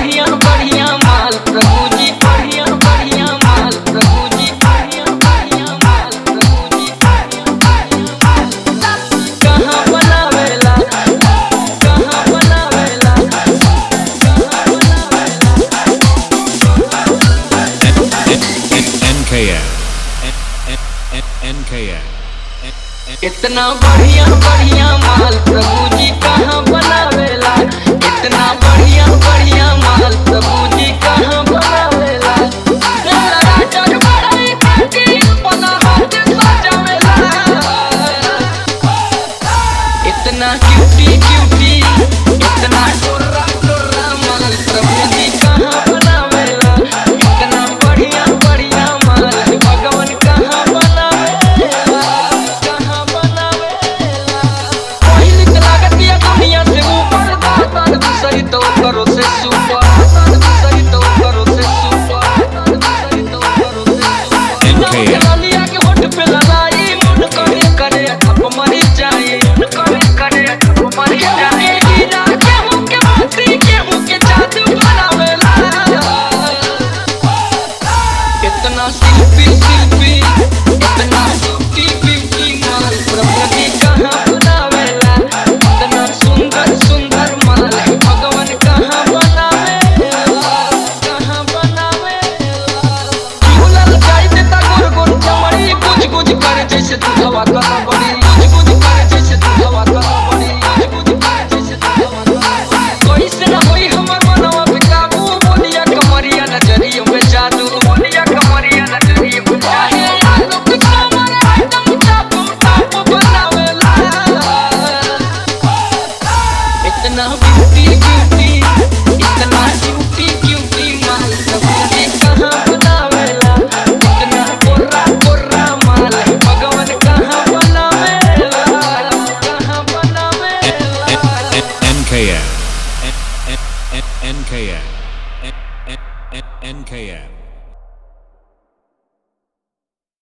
बढ़िया बढ़िया माल प्रभु जी बढ़िया बढ़िया माल प्रभु जी बढ़िया बढ़िया माल प्रभु जी कहाँ बनावेला कहाँ बनावेला कहाँ NKF. NKF. इतना बढ़िया बढ़िया माल प्रभु जी कहाँ बनावेला इतना बढ़िया बढ़िया माल प्रभु जी कहाँ बनावेला राजा बड़ाई करके अपना हाथ सजावेला इतना क्यूटी क्यूटी इतना टोरा टोरा माल प्रभु जी कहाँ बनावेला इतना बढ़िया बढ़िया माल भगवान कहाँ बनावेला कहाँ बनावेला पहिली त लागत या दुनिया से ऊपर दातार दूसरी तो करो से सुपर दातार दूसरी तो करो से सुपर दातार दूसरी तो करो से सुपर NKF. लालिया के होठ पे लगाई मुन करे करे ठप मरी जाए मुन करे करे ठप मरी जाए गिरा के मुंह के मोती के मुंह के जादू बनावेला इतना शिल्पी शिल्पी इतना ब्यूटी ब्यूटी माल प्रभु जी कहाँ बनावेला इतना सुंदर सुंदर माल भगवान कहाँ बनावेला कहाँ बनावेला झूलल जाई देता गोर गोर चमड़ी गुज गुज करे जैसे दूधवा कला बड़ी गुज गुज करे जैसे दूधवा कला बड़ी गुज गुज करे जैसे दूधवा कला बड़ी कोई से ना होई हमर मनवा पे काबू बोलिया कमरिया नजरियों में जादू बोलिया कमरिया नजरियों में जादू आलू के कमर एकदम टापू टापू बनावेला इतना ब्यूटी ब्यूटी इतना क्यूटी क्यूटी माल प्रभु जी कहाँ बनावेला इतना गोरा गोरा माल भगवान कहाँ बनावेला कहाँ बनावेला NKF. NKF. NKF.